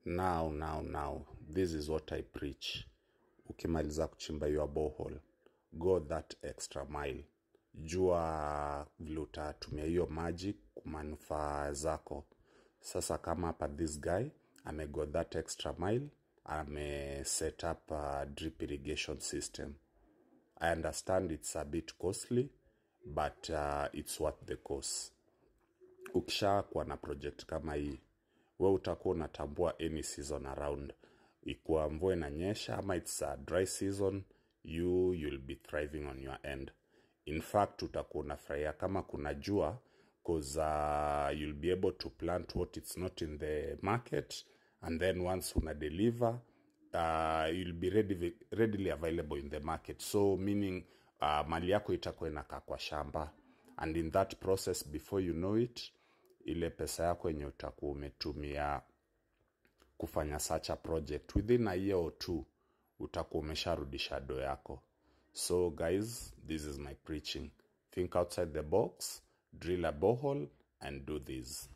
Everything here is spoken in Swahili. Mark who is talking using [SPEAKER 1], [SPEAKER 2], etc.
[SPEAKER 1] now now now this is what i preach ukimaliza kuchimba your borehole go that extra mile jua vile utatumia hiyo maji kumanufaa zako sasa kama hapa this guy amego that extra mile ame set up a drip irrigation system i understand it's a bit costly but uh, it's worth the cost ukisha kuwa na project kama hii we utakuwa unatambua any season around ikuwa mvua inanyesha ama its a dry season you you'll be thriving on your end in fact utakuwa unafurahia kama kuna jua cause uh, you'll be able to plant what it's not in the market and then once una deliver uh, you'll be ready, readily available in the market so meaning uh, mali yako itakuwa inakaa kwa shamba and in that process before you know it ile pesa yako yenye utakuwa umetumia kufanya such a project within a year or two utakuwa umesharudisha do yako so guys this is my preaching think outside the box drill a borehole and do this